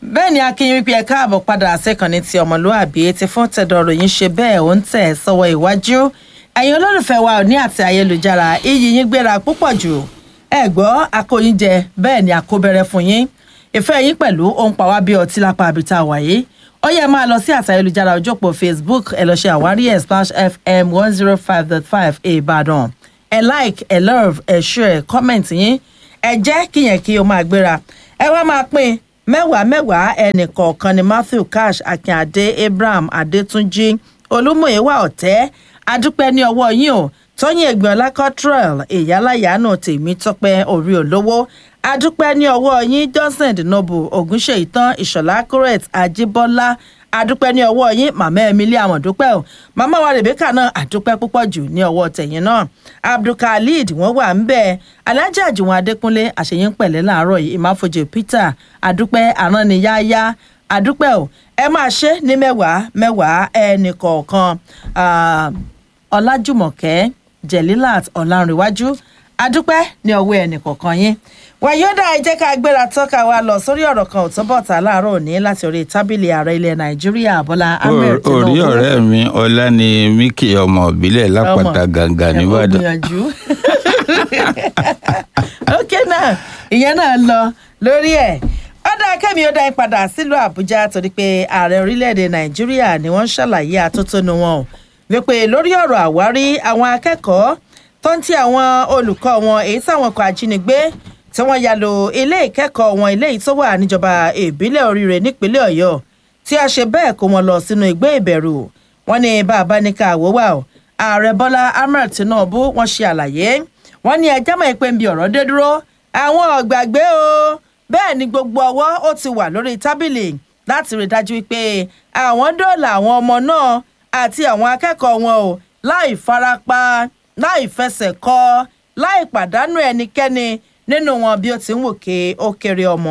bẹ́ẹ̀ ni akínyìn wípé ẹ káàbọ̀ padà sẹ́kànnì ti ọmọlúàbí ti fún tẹ̀dọ̀rọ̀ yín ṣe bẹ́ẹ̀ ó ń tẹ̀ sọ́wọ́ iwájú ẹ̀yin olólùfẹ́ wa ò ní àti ayélujára iyì yín gbéra púpọ̀ jù ẹ gbọ́ akóyin jẹ bẹ́ẹ̀ ni àkóbẹ̀rẹ̀ fún yín ìfẹ́ yín pẹ̀lú ohun pàwá bí ọtí lápá àbíta wàyí ó yẹ máa lọ sí àti ayélujára ojópò facebook ẹ lọ ṣe àwárí ẹ splash fm one zero five dot five ìbàdàn ẹ like ẹ love ẹ share comment yín ẹ jẹ́ kíyẹn kí o máa gbéra ẹ wá máa pín mẹ́wàá mẹ́wàá ẹnì kọ̀ọ̀kan ni matthew cash akínadé abraham adétúnjì olúmọ̀ẹ́wà ọ̀tẹ́ adúpẹ́ ní ọwọ́ yín o tóyìn ẹgbẹ̀ọ́lá cottrell ìyálàyàánú tèmi tọpẹ́ orí olówó adúpẹ́ ní ọwọ́ yín johnson dinobu ogunṣeitan ìṣọ̀lá correct ajíbọ́lá adúpẹ́ ní ọwọ́ yín màmá emily amọ̀dúpẹ́ o màmá wa rebecca náà adúpẹ́ púpọ̀ jù ní ọwọ́ tẹ̀yìn náà abdulkaleed wọ́n wà ń bẹ́ẹ̀ alájà àjùwọ̀n adékúnlé àṣeyín pẹ̀lẹ́ láàárọ̀ yìí ìmáfojì peter adúpẹ́ arániyáyá adúpẹ́ o ẹ máa ṣe ní mẹ́wàá mẹ́wàá ẹnì kọ̀ọ̀kan ọlájùmọ̀kẹ́ jelilat ọ̀làǹrẹ̀wájú adúpẹ́ ní ọwọ́ ẹnì kọ̀ọ̀kan yín wàyọ́dà ẹ jẹ́ ká gbéra tọ́ka wa lọ sórí ọ̀rọ̀ kan ò tó bọ̀tà láàárọ̀ òní láti orí tábìlì ààrẹ ilẹ̀ nàìjíríà bọ́lá ahmed tinubu orí ọ̀rẹ́ mi ọlá ni miki ọmọ ìbílẹ̀ lápáta gàǹgà nìbàdàn. gbìyànjú ok náà ìyẹn náà lọ lórí ẹ̀ ọ̀dà kẹ́mi ó dá yín padà sílùú àbújá torí pé ààrẹ orílẹ̀-èdè nàìjíríà ni wọ́n ń ṣàlàyé àtótónu wọn o wípé lórí ọ̀rọ̀ àwárí àwọn akẹ́kọ̀ọ́ tó ń ti àwọn olùkọ́ wọn èyí táwọn ọkọ̀ ajínigbé tí wọ́n ya lo ilé ìkẹ́kọ̀ọ́ wọn ilé yìí tó wà níjọba ìbílẹ̀ oríire nípínlẹ̀ ọ̀yọ́ tí a ṣe bẹ́ẹ̀ kó wọn lọ sínú igbó ìbẹ̀rù wọn ní bàbá ní ká àwòwà o ààrẹ bọ́lá ahmed tinubu wọ́n ṣe àlàyé wọ́n ní ẹjẹ́ mọ̀ pé ń bi ọ̀rọ̀ dé dúró àwọn ọ̀gbàgbé o bẹ́ẹ̀ ni gbogbo ọwọ́ ó ti wà lórí tábìlì láti rí dájú pé àwọn dóòlà àwọn ọmọ náà àti àwọn akẹ́kọ̀ọ́ wọn o láì farapa láì fẹsẹ̀ kọ láì pàdánù ẹnikẹ́ni nínú wọn bí ó ti ń wòkè ó kéré ọmọ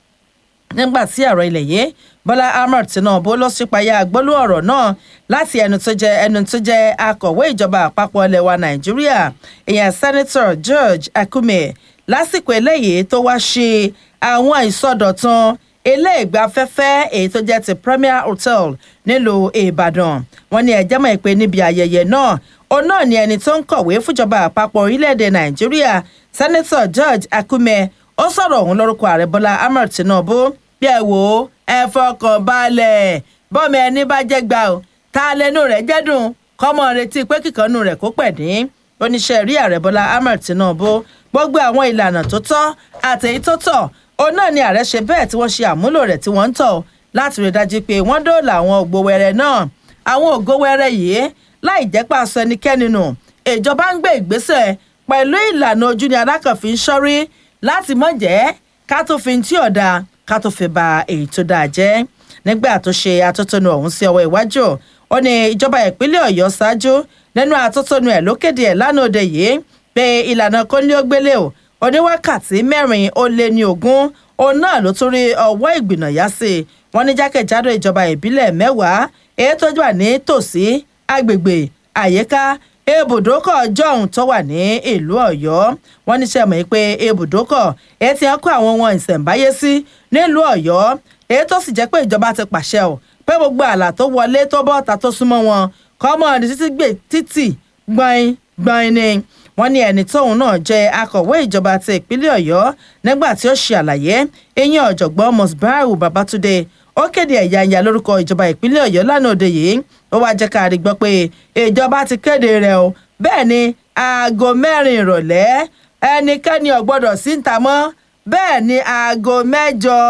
nígbà tí ààrẹ ilẹ̀ yìí bọ́lá ahmed tinubu ló ṣípayá gbólú ọ̀rọ̀ náà láti ẹnu tó jẹ ẹnu tó jẹ akọ̀wé ìjọba àpapọ̀ ilẹ̀ wa nàìjíríà ìyẹn senator george akume lásìkò eléyìí tó wá ṣe àwọn ìsọdọ̀tun ilé ìgbafẹ́fẹ́ èyí tó jẹ́ ti premier hotel nílùú ìbàdàn wọn ní ẹjẹ́ mọ̀ pé níbi ayẹyẹ náà òun náà ni ẹni tó ń kọ̀wé fúnjọba àpapọ̀ orílẹ̀-èdè nàìjíríà senator george akume ó sọ̀rọ̀ òun lórúkọ ààrẹ bọ́lá ahmed tinubu bí ẹ wò ó ẹ fọkàn balẹ̀ bọ́mọ ẹni bá jẹ́ gbà ó ta lẹnu rẹ̀ jẹ́dùn kọ́mọ retí pé kíkanú rẹ̀ kó pẹ̀dín oníṣẹ́ rí ààrẹ bọ́lá ahmed tinubu gbogbo àwọn ìlànà tó tọ́ àtẹ̀yí tó tọ́ òun náà ni ààrẹ ṣe bẹ́ẹ̀ tí wọ́n ṣe àmúlò rẹ̀ tí wọ́n ń tọ̀ láti rí dájú pé wọ́n dóòlà àwọn ògbówẹrẹ náà àwọn ògbówẹrẹ yìí láì jẹ́ pàṣẹ ẹnikẹ́ni nù ìjọba ń gbé ìgbésẹ̀ pẹ̀lú ìlànà ojú ni alákànfin ṣọ́rí láti mọ̀ jẹ́ ká tó fi tí ọ̀dà ká tó fi ba èyí tó dáa jẹ́ nígbà tó ṣe atótónu ọ̀hún sí ọwọ́ iwájú ó ní ìjọba ìpínlẹ̀ ọ̀yọ́ ṣáájú nínú atótónu ẹ̀ ló kéde ẹ̀ lánàá òde yìí pé ìlànà kóníógbélé o oníwákàtí mẹ́rin ó lé ní ogún òun náà ló tún rí ọwọ́ ìgbìnàyà sí i wọ́n ní jákèjádò ìjọba ìbílẹ̀ mẹ́wàá èyí tó wà ní tòsí agbègbè àyíká ibùdókọ̀ jọ̀hún tó wà ní ìlú ọ̀yọ́ wọ́n ní sẹ́mọ̀ pé ibùdókọ̀ èyí tí wọ́n kó àwọn ohun ìṣẹ̀ǹbáyé sí nílùú ọ̀yọ́ èyí tó sì jẹ́ pé ìjọba ti pàṣẹ ò pé gbogbo àlà tó wọlé tó bọ́ ta tó súnmọ́ wọn kọ́mọ́ ní títí gbé títì gbọ̀n gbọ̀n ni wọ́n ní ẹni tóun náà jẹ́ akọ̀wé ìjọba ti ìpínlẹ̀ ọ̀yọ́ nígbà tí ó ṣe àlàyé eyín ọ̀jọ̀gbọ́n mosbaru babatunde ó kéde ẹ̀yà ìyá lórúkọ ìjọba ìpínlẹ̀ ọ̀yọ́ lánàá òde yìí ó wáá jẹ́ ká rí gbọ́ pé ìjọba ti kéde rẹ̀ o bẹ́ẹ̀ ni aago mẹ́rin ìrọ̀lẹ́ ẹnikẹ́ni ò gbọ́dọ̀ sí ń ta mọ́ bẹ́ẹ̀ ni aago mẹ́jọ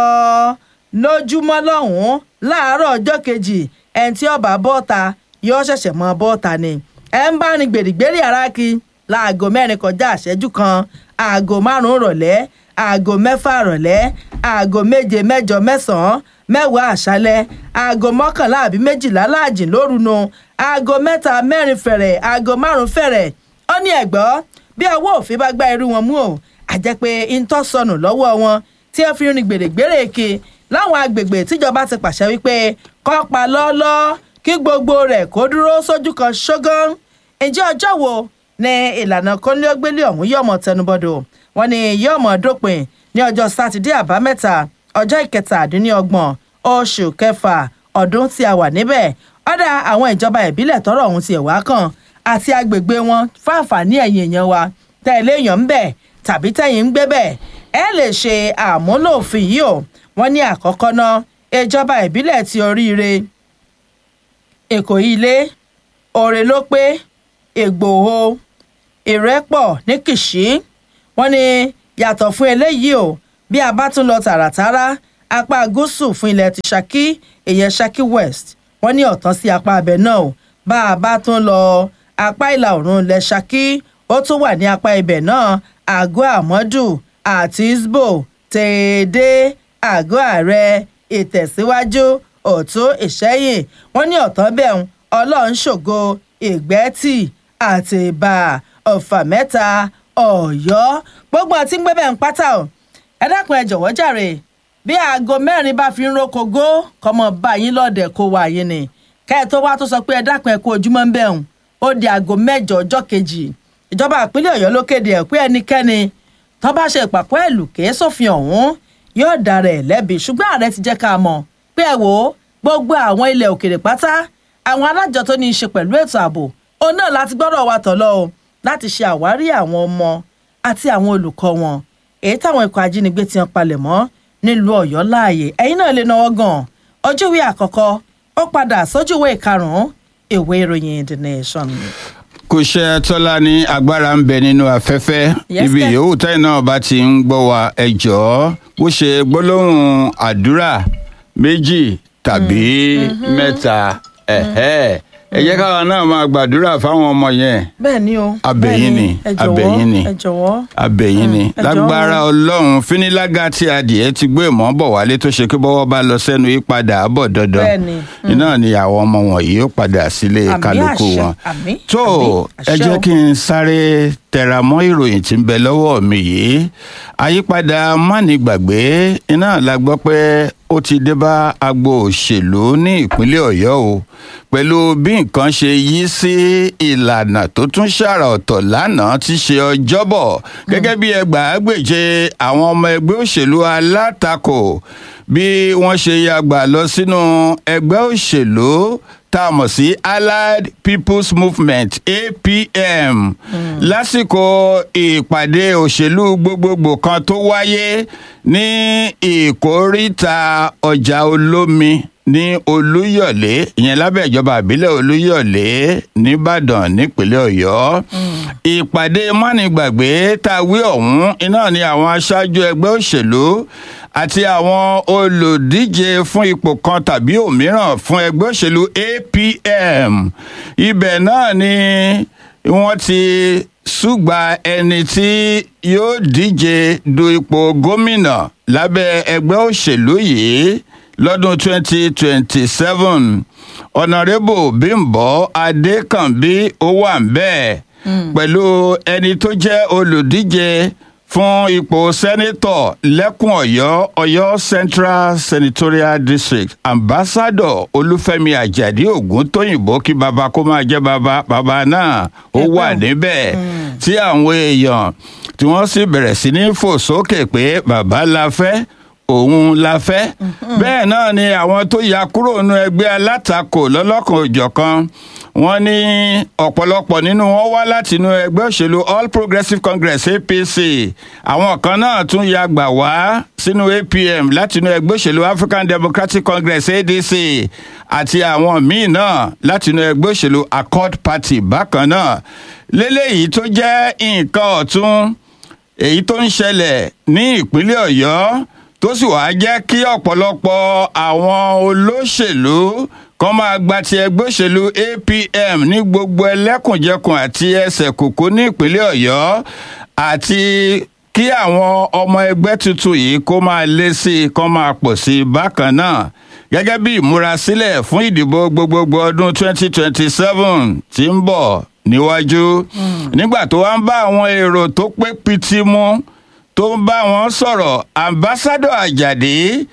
lójúmọ́ lọ́hùn-ún láàárọ̀ ọjọ́ kejì ẹni tí ọba bọ́ọ̀ta yóò ṣẹ̀ṣẹ̀ mọ bọ́ọ̀ta ni ẹ ń bá rin gbèrègbèrè ara kí láago mẹ́rin kọjá àṣẹ́jú kan aago márùn-ún rọ̀lẹ́ aago mẹ́fà rọ̀lẹ́ aago méje mẹ́jọ mẹ́sàn-án mẹ́wàá àṣálẹ́ aago mọ́kànlá àbí méjìlá láàjìn lóru nu aago mẹ́ta mẹ́rin fẹ̀rẹ̀ aago márùn-ún fẹ̀rẹ̀ ó ní ẹ̀gbọ́ bí ọwọ́ òfin bá gbá irú wọn mú o àjẹ́ pé ntọ́ sọnù lọ́wọ́ wọn tí ẹ fi rin gbèrègbèrè kí láwọn agbègbè tíjọba ti pàṣẹ wípé kọ́ pa lọ́ọ́lọ́ kí gbogbo rẹ̀ kó dúró sójú kan ṣógán ǹjẹ́ ọjọ́ wo ní ìlànà kọ́nlẹ́gbẹ́lẹ́ ọ̀hún yọ̀mọ̀ tẹnubọ́dọ̀ wọn ni yọ̀mọ̀ dópin ní ọjọ́ sátidé àbámẹ́ta ọjọ́ ìkẹtàdínlọ́gbọ̀n oṣù kẹfà ọdún tí a wà níbẹ̀ ọ̀dà àwọn ìjọba ìbílẹ̀ tọ́rọ̀ ọ̀hún ti ẹ̀wá kan àti agbègbè wọn fáǹfààní ẹ̀yìn èèyàn wa tẹ̀lé èèyàn ń bẹ̀ tàbí tẹ̀yìn ń gbé bẹ̀ ẹ lè ṣe àmúlò òfin yìí o wọ́n ní àkọ́kọ́ náà ìjọba ìbílẹ̀ ti oríire èkó ilé òrè ló pé ègbòho ìrẹ́pọ̀ ní kìṣí wọ́n ní yàtọ̀ fún eléyìí o bí a bá tún lọ tààràtàrà apá gúúsù fún ilẹ̀ ti Ṣakí ìyẹn Ṣakí West wọ́n ní ọ̀tán sí apá abẹ náà o bá a bá tún lọ apá ìlà oòrùn ilẹ̀ Ṣakí ó tún wà ní apá ibẹ̀ náà àgọ́ àmọ́dù àti isbo tèèdè àgọ́ ààrẹ ìtẹ̀síwájú ọ̀tún ìṣẹ́yìn wọ́n ní ọ̀tán bẹ́ẹ̀ ọlọ́run ṣògo ìgbẹ́tì àti ìbà ọ̀fà mẹ́ta ọ̀yọ́ gbogbo àti ń gbẹ́bẹ̀ ń pátá o ẹ dákun ẹ jọ̀wọ́ jàre bí aago mẹ́rin bá fi ń rókogó kọ́mọ bá yín lọ́ọ̀dẹ̀ kó wà yín ni kẹ́ ẹ tó wá tó sọ pé ẹ dákun ẹ kú ojúmọ́ ń bẹ̀rùn ó di aago mẹ́jọ ọjọ́ kejì ìjọba ìpínlẹ̀ ọ̀yọ́ ló kéde ẹ̀ pé ẹnikẹ́ni tó bá ṣe ìpàkọ́ ẹ̀lù kèé sófin ọ̀hún yóò dára ẹ̀ lẹ́bi ṣùgbọ́n ààrẹ ti jẹ́ ká mọ̀ pé ẹ wò ó gbogbo àwọn ilẹ̀ òkèrè pátá àwọn alájọ tó ní í ṣe pẹ̀lú ètò ààbò òun náà láti gbọ́dọ̀ wa tọ̀ lọ o láti ṣe àwárí àwọn ọmọ àti àwọn olùkọ́ wọn èyí táwọn ikọ̀ ajínigbé ti hàn palẹ̀ mọ́ nílùú ọ̀yọ́ láàyè ẹ̀yin náà lè náwó gan ojúwe àkọ́kọ́ ó padà sójúwe ìkarùn-ún ìwé ìròyìn the nation. kò ṣe tọ́lá ní agbára ń bẹ nínú afẹ́fẹ́ Yes, ibi sir. yòówù tẹ́yìn náà bá ti ń gbọ́ wa ẹ jọ̀ọ́ bó ṣe gbólóhùn àdúrà méjì tàbí mẹ́ta ẹ̀hẹ́ ẹ jẹ́ káwa náà máa gbàdúrà fáwọn ọmọ yẹn bẹ́ẹ̀ ni o Abẹ̀yìn bẹ́ẹ̀ ni, ẹ jọ̀wọ́, abẹ̀yìn ni. ẹ jọ̀wọ́ abẹ́yìn ni ẹ jọ̀ọ́. lágbára ọlọ́run fínílágà tí adìẹ ti gbé ìmọ̀ bọ̀ wálé tó ṣe kí bọ́wọ́ bá lọ sẹ́nu yí padà bọ̀ dandan Bẹ́ẹ̀ ni, iná ni àwọn ọmọ wọ̀nyí ó padà sílé Àmín kálukú àṣẹ, wọn. àmín, tó àmín, ẹ àṣẹ jẹ́ o. kí n sáré tẹra mọ́ ìròyìn tí ń bẹ lọ́wọ́ mi yìí àyípadà mánigbàgbé iná la gbọ́ pé ó ti dé bá agbo òṣèlú ní ìpínlẹ̀ ọ̀yọ́ o pẹ̀lú bí nǹkan ṣe yí sí ìlànà tó tún ṣàrà ọ̀tọ̀ lánàá ti ṣe ọjọ́bọ̀ gẹ́gẹ́ bí ẹgbàágbèje àwọn ọmọ ẹgbẹ́ òṣèlú alátakò bí wọ́n ṣe yàgbà lọ sínú ẹgbẹ́ òṣèlú tá a mọ̀ sí allied people's movement apm lásìkò ìpàdé òṣèlú gbogbogbò kan tó wáyé ní ìkóríta ọjà olómi ní olúyọ̀lé ìyẹn lábẹ́ ìjọba ìbílẹ̀ olúyọ̀lé nìbàdàn nípínlẹ̀ ọ̀yọ́ ìpàdé mánigbàgbé tá a wí ọ̀hún iná ni àwọn aṣáájú ẹgbẹ́ òṣèlú àti àwọn olùdíje fún ipò kan tàbí òmíràn fún ẹgbẹ́ òṣèlú apm ibẹ̀ náà ni wọ́n ti ṣùgbà ẹni tí yóò díje du ipò gómìnà lábẹ́ ẹgbẹ́ òṣèlú yìí lọ́dún 2027 ọ̀nàrẹ́bù bímbọ́ adékànbí ó wà ń bẹ́ẹ̀ pẹ̀lú ẹni tó jẹ́ olùdíje fún ipò sẹ́nítọ̀ lẹ́kùn ọ̀yọ́ ọ̀yọ́ central senatorial district ambassador olúfẹ́mi àjàdí ògúntóyìnbó kí baba kó máa jẹ́ baba baba náà ó wà níbẹ̀ tí àwọn èèyàn tí wọ́n sì bẹ̀rẹ̀ sí ní fò sókè pé baba la fẹ́ òun la fẹ́ bẹ́ẹ̀ náà ni àwọn tó ya kúrò nínú ẹgbẹ́ alátakò lọ́lọ́kan òjọ̀kan wọ́n ní ọ̀pọ̀lọpọ̀ nínú wọn wá láti inú ẹgbẹ́ òṣèlú all progressives congress apc àwọn kan náà tún ya gbà wá sínú apm láti inú ẹgbẹ́ òṣèlú african democratic congress adc àti àwọn míì náà láti inú ẹgbẹ́ òṣèlú accord party bákan náà lélẹ́yìí tó jẹ́ nǹkan ọ̀tún èyí tó ń ṣẹlẹ̀ ní ìpínlẹ̀ ọ̀yọ́ tó sì wáá jẹ́ kí ọ̀pọ̀lọpọ̀ àwọn olóṣèlú kan máa gba ti ẹgbẹ́ òṣèlú apm ní gbogbo ẹlẹ́kùnjẹkùn àti ẹsẹ̀ kòkó ní ìpínlẹ̀ ọ̀yọ́ àti kí àwọn ọmọ ẹgbẹ́ tuntun yìí kó máa lé sí i kó máa pọ̀ sí i bákan náà gẹ́gẹ́ bí ìmúrasílẹ̀ fún ìdìbò gbogbogbò ọdún 2027 tí ń bọ̀ níwájú nígbà tó wá ń bá àwọn èrò tó pé pitì mu tó ń bá wọn sọ̀rọ̀ ambassadọ àjàdí ó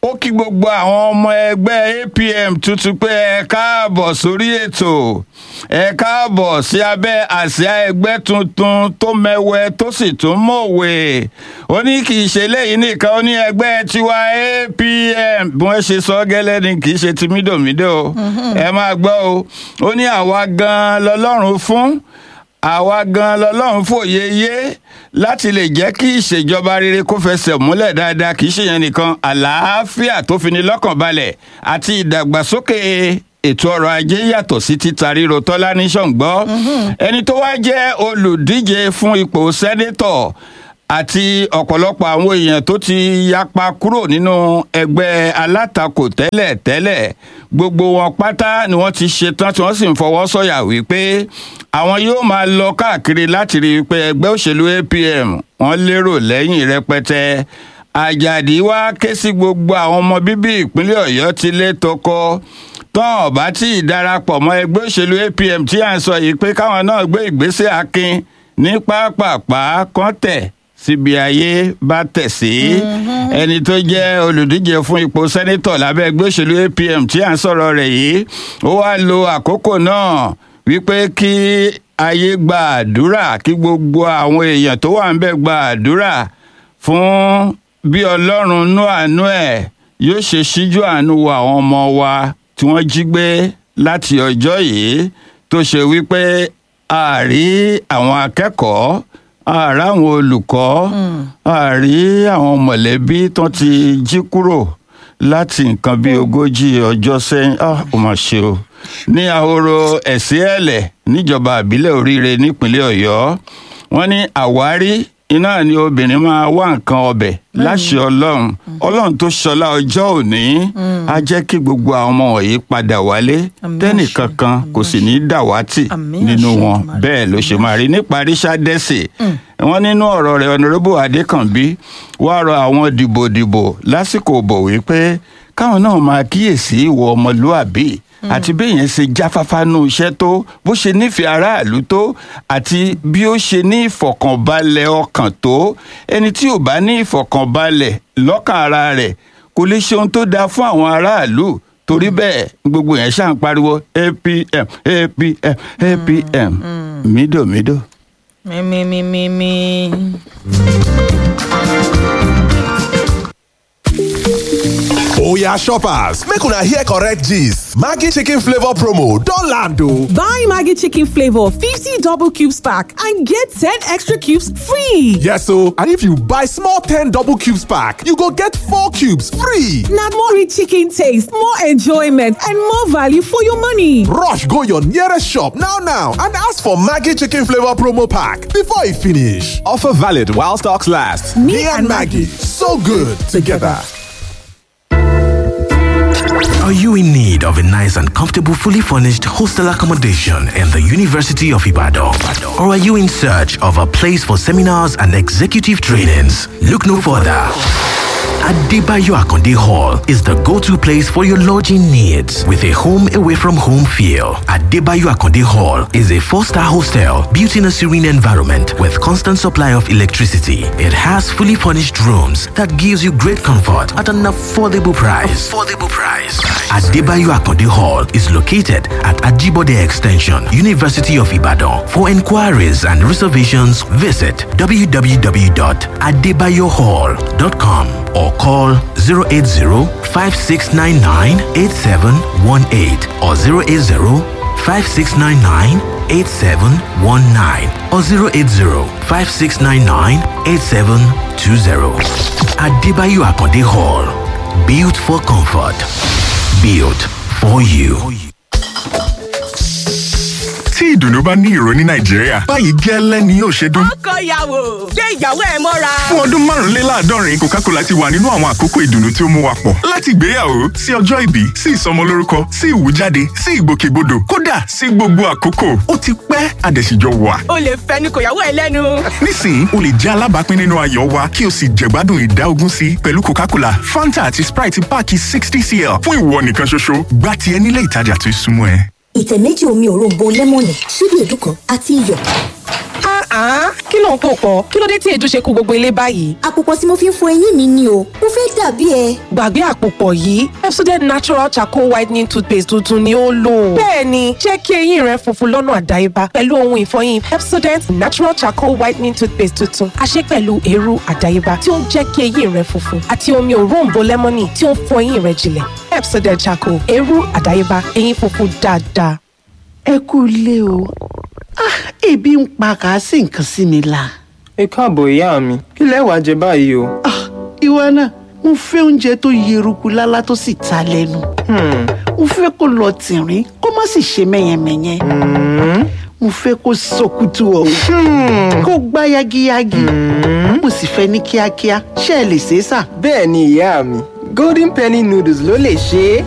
ó kí gbogbo àwọn ọmọ ẹgbẹ́ apm tuntun pé ẹ káàbọ̀ sórí ètò ẹ káàbọ̀ sí abẹ́ àsíá ẹgbẹ́ tuntun tó mẹ́wẹ́ tó sì tún mọ̀wé ó ní kì í ṣe lẹ́yìn nìkan ó ní ẹgbẹ́ tiwa apm bí wọ́n ṣe sọ gẹ́lẹ́ ni kì í ṣe ti mídòmídò ẹ máa gbọ́ o ó ní àwa gan-an lọ́lọ́run fún àwa gan lọlọ́run fòye yé láti lè jẹ́ kí ìṣèjọba rere kó fẹsẹ̀ múlẹ̀ dáadáa kì í ṣe yẹn nìkan àlàáfíà tó fi ní lọ́kàn balẹ̀ àti ìdàgbàsókè ètò ọrọ̀ ajé yàtọ̀ sí títa ríro tọ́lá ní ṣọ̀ǹgbọ́ ẹni tó wá jẹ́ olùdíje fún ipò sẹ́nétọ̀ àti ọ̀pọ̀lọpọ̀ àwọn èèyàn tó ti yapa kúrò nínú ẹgbẹ́ alátakò tẹ́lẹ̀ tẹ́lẹ̀ gbogbo wọn pátá ni wọ́n ti ṣetán tí wọ́n sì ń fọwọ́ sọ̀yà wípé àwọn yóò máa lọ káàkiri láti rí i pé ẹgbẹ́ òṣèlú apm wọ́n lérò lẹ́yìn rẹpẹtẹ àjàdí wá ké sí gbogbo àwọn ọmọ bíbí ìpínlẹ̀ ọ̀yọ́ ti lé tọkọ tán ọ̀bá tí ì darapọ̀ mọ́ ẹgbẹ́ òṣèlú apm tí à ń sọ yìí pé káwọn náà gbé ìgbésẹ̀ akin ní pápápá kọ́ńtẹ̀ síbi ayé bá tẹ̀ sí ẹni tó jẹ́ olùdíje fún ipò sẹ́nítọ̀ lábẹ́ ẹgbẹ́ òṣèlú apm tí à ń sọ̀rọ̀ rẹ̀ yìí ó wá lo àkókò náà wípé kí ayé gba àdúrà kí gbogbo àwọn èèyàn tó wà ń bẹ̀ gba àdúrà fún bí ọlọ́run nú àánú ẹ̀ yóò ṣe ṣíjú àánú wo àwọn ọmọ wa tí wọ́n jí gbé láti ọjọ́ yìí tó ṣe wípé àárí àwọn akẹ́kọ̀ọ́ àárá àwọn olùkọ́ àárí àwọn mọ̀lẹ́bí tó ti jí kúrò láti nǹkan bíi ogójì ọjọ́ sẹ́yìn ó mà ṣe o ní ahoro ẹ̀sìn ẹ̀lẹ̀ níjọba àbílẹ̀ oríire nípínlẹ̀ ọ̀yọ́ wọ́n ní àwárí iná ni obìnrin máa wá nǹkan ọbẹ̀ láṣẹ ọlọ́run ọlọ́run tó ṣọlá ọjọ́ òní á jẹ́ kí gbogbo àwọn ọmọ wọ̀nyí padà wálé tẹ́nìkankan kò sì ní dàwátì nínú wọn bẹ́ẹ̀ ló ṣe máa rí níparí ṣàdẹ́sì wọn nínú ọ̀rọ̀ rẹ̀ ọ̀nàrẹ́bù adékànbí wàá rọ àwọn dìbòdìbò lásìkò bọ̀ wípé káwọn náà máa kíyèsí ìwọ ọmọlúàbí àti béèyàn ṣe jáfáfá nú iṣẹ́ tó bó ṣe nífẹ̀ẹ́ aráàlú tó àti bí ó ṣe ní ìfọ̀kànbalẹ̀ ọkàn tó ẹni tí ò bá ní ìfọ̀kànbalẹ̀ lọ́kàn ara rẹ̀ kò lè ṣe ohun tó dáa fún àwọn aráàlú torí bẹ́ẹ̀ gbogbo yẹn ṣáà ń pariwo apm apm apm mídòmídò. mímímímí. oya shoppers make una hear correct gist maggi chicken flavour promo don land o. Buy Maggie Chicken Flavor 50 double cubes pack and get 10 extra cubes free. yes o and if you buy small ten double cubes pack you go get four cubes free. Now more rich chicken taste, more enjoyment, and more value for your money. rush go your nearest shop now now and ask for maggi chicken flavour promo pack before e finish. offer valid while stocks last. me, and maggi so good together. Are you in need of a nice and comfortable, fully furnished hostel accommodation in the University of Ibadan? Or are you in search of a place for seminars and executive trainings? Look no further. Adebayo Akonde Hall is the go-to place for your lodging needs with a home away from home feel. Adebayo Akonde Hall is a four-star hostel built in a serene environment with constant supply of electricity. It has fully furnished rooms that gives you great comfort at an affordable price. Affordable price. Adebayo Akonde Hall is located at Ajibode Extension, University of Ibadan. For inquiries and reservations, visit www.adebayohall.com or call 080-5699-8718 or 080-5699-8719 or 080-5699-8720. Adebayo Akonde Hall. Built for comfort. Built for you. tí ìdùnnú bá ní ìró ní nàìjíríà báyìí gẹ́lẹ́ ni yóò ṣe dún. ọkọ ìyàwó gbé ìyàwó ẹ mọ́ra. fún ọdún márùnléláàádọ́rin coca-cola ti wà nínú àwọn àkókò ìdùnnú tí ó mú wa pọ̀ láti ìgbéyàwó sí ọjọ́ ìbí sí ìsọmọlórúkọ sí ìwújáde sí ìgbòkègbodò kódà sí gbogbo àkókò ó ti pẹ́ àdẹ̀síjọ wà. o lè fẹnu kò yàwó ẹ lẹ́nu. nísìnyí o lè jẹ́ alábàápín nínú ayọ̀ wa kí o sì jẹ̀gbádùn ìdá ogún sí pẹ̀lú coca-cola fanta àti sprite páàkì sixty cl fún ìwọ nìkan ṣoṣo gbá tiẹ̀ nílé ìtajà tó súnmọ́ ẹ. ìtẹ̀ méjì omi òróǹbó lẹ́mọ̀nì ṣíbí èédú kan àti iyọ̀. Ah, kí ló ń pò pọ̀? Kí ló dé tí èdè ṣe kó gbogbo ilé báyìí? àpòpọ̀ tí mo fi ń fọ eyín mi ni o mo fẹ́ dàbí ẹ. Gbàgbé àpòpọ̀ yìí, Pepsodent Natural Charcoal Whitening Toothpaste tuntun ni ó lò. Bẹ́ẹ̀ni, jẹ́ kí eyín rẹ funfun lọ́nà àdáyébá pẹ̀lú ohun ìfọyín Pepsodent Natural Charcoal Whitening Toothpaste tuntun. A ṣe pẹ̀lú eérú àdáyébá tí ó ń jẹ́ kí eyín rẹ funfun àti omi òróǹbó lẹ́mọ́nì tí ó ń fọ eyín rẹ jinlẹ̀. Pepsodent Charcoal, eérú àdáyébá, eyín funfun dáadáa. ẹ kú ilé o Ah, ebi ń pa kàásì nǹkan sí mi la. ẹ káàbọ̀ ìyá mi kí lẹ wàá jẹ báyìí o. Ah, ìwọ náà mo fẹ́ oúnjẹ tó yeruku lálá tó sì ta lẹ́nu. mo fẹ́ kó lọ tìrín kó má sì ṣe mẹ́yẹmẹ́yẹ. mo fẹ́ kó sọkútù ọ̀hún kó gbá yagiyagi. mo sì fẹ́ ní kíákíá ṣé ẹ lè ṣe é sà. bẹ́ẹ̀ ni ìyá mi golden penny noodles ló lè ṣe é.